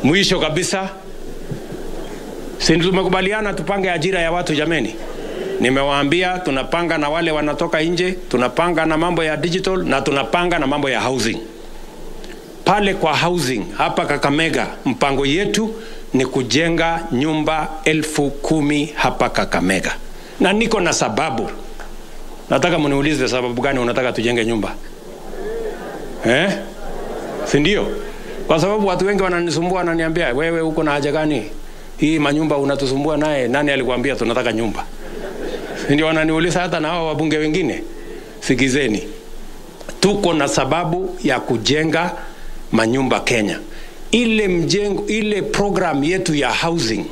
Mwisho kabisa, si tumekubaliana tupange ajira ya watu jameni? Nimewaambia tunapanga na wale wanatoka nje, tunapanga na mambo ya digital na tunapanga na mambo ya housing. Pale kwa housing hapa Kakamega, mpango yetu ni kujenga nyumba elfu kumi hapa Kakamega, na niko na sababu. Nataka mniulize sababu gani unataka tujenge nyumba eh? si ndio? Kwa sababu watu wengi wananisumbua, wananiambia wewe, uko na haja gani hii manyumba unatusumbua naye? Nani alikwambia tunataka nyumba? Si ndio? Wananiuliza hata na hao wabunge wengine. Sikizeni, tuko na sababu ya kujenga manyumba Kenya. Ile mjengo, ile program yetu ya housing,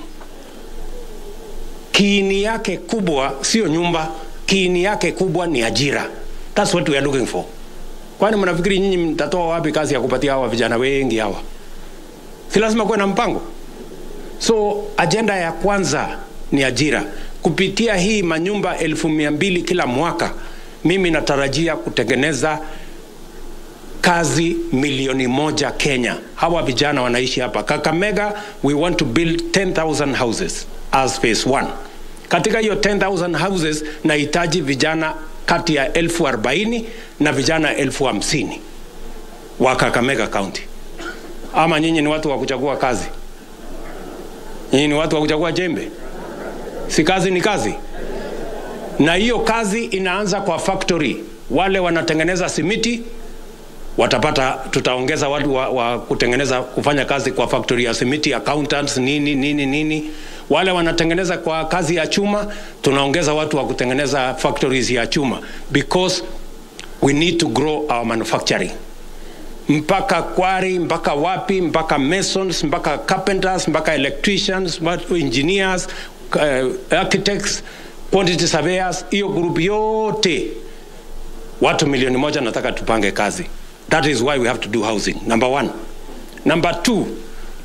kiini yake kubwa sio nyumba, kiini yake kubwa ni ajira. That's what we are looking for. Kwani mnafikiri nyinyi mtatoa wapi kazi ya kupatia hawa vijana wengi hawa? Si lazima kuwe na mpango. So ajenda ya kwanza ni ajira. Kupitia hii manyumba elfu mia mbili kila mwaka, mimi natarajia kutengeneza kazi milioni moja Kenya. Hawa vijana wanaishi hapa Kakamega. We want to build 10,000 houses as phase one. Katika hiyo 10,000 houses nahitaji vijana kati ya elfu arobaini na vijana elfu hamsini wa Kakamega County. Ama nyinyi ni watu wa kuchagua kazi? Nyinyi ni watu wa kuchagua jembe? Si kazi ni kazi, na hiyo kazi inaanza kwa factory. Wale wanatengeneza simiti watapata, tutaongeza watu wa, wa kutengeneza kufanya kazi kwa factory ya simiti, accountants nini nini nini. Wale wanatengeneza kwa kazi ya chuma, tunaongeza watu wa kutengeneza factories ya chuma because we need to grow our manufacturing mpaka kwari mpaka wapi mpaka masons mpaka carpenters mpaka electricians mpaka engineers uh, architects quantity surveyors hiyo group yote watu milioni moja nataka tupange kazi that is why we have to do housing number one number two